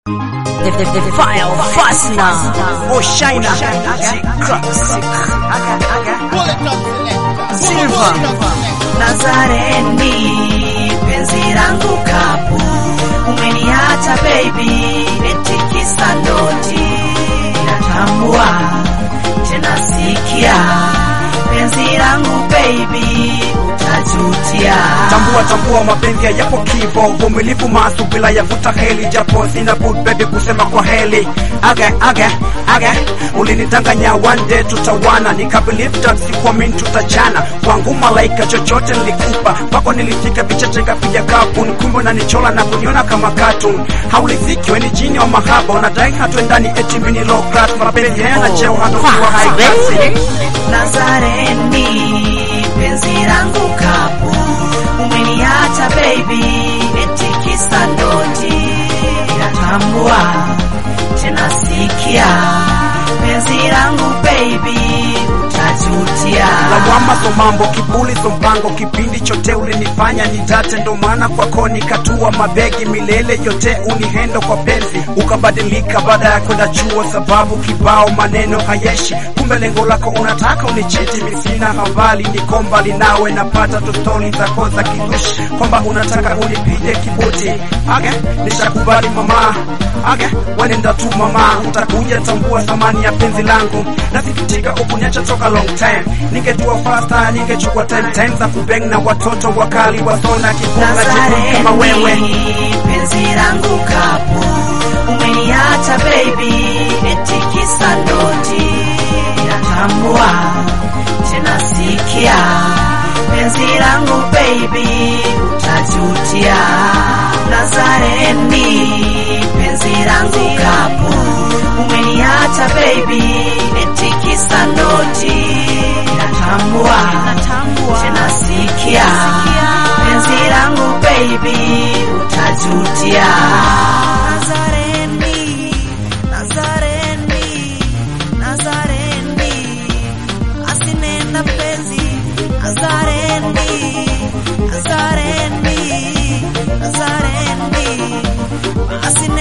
The, the, the file fastener. Oh, Shina. Classic. Silver. Nazareni, penzi langu kapu, umeniacha baby, eti kisa noti. Natambua tena sikia, penzi langu baby, utajutia. Tambua tambua mapenzi yapo kivo, uvumilivu masu bila ya vuta heli, japo sina bud baby kusema kwa heli. Age age age, ulinidanganya one day tutawana, nikabelieve that sikuamini tutachana. Kwangu malaika chochote nilikupa, kwako nilifika vichache kapiga kapu, nikumbe na nichola na kuniona kama cartoon. Hauliziki weni jini wa mahaba, unadai hatuendani eti mimi ni low class, mapenzi hayana cheo hata ukiwa high class. Nazareni, penzi langu kapu, umeniacha baby, eti kisa noti. Natambua tena sikia, penzi langu baby, utajutia. lawama so mambo kibuli so mpango kipindi chote ulinifanya nidate ndo maana kwako nikatua mabegi milele yote unihendo kwa penzi ukabadilika baada ya kwenda chuo sababu kibao maneno hayeshi kumbe lengo lako unataka unichiti misina habari niko mbali nawe napata tostoli zako za kidushi kwamba unataka unipige kibuti age nishakubali mama age wenenda tu mama utakuja tambua thamani ya penzi langu nasikitika ukuniacha toka long time ningetua fasta ningechukua time time za kubeng na watoto wakali wasona kifunga jekundu kama wewe Nazareni, penzi langu kapu, umeniacha baby, eti kisa noti. Natambua tena sikia, penzi langu baby, utajutia. Nazareni, penzi langu kapu, umeniacha baby, eti kisa noti. Natambua tena sikia, penzi langu baby, utajutia. Nazareni, Nazareni, Nazareni, asinenda penzi, Nazareni, Nazareni, Nazareni, asinenda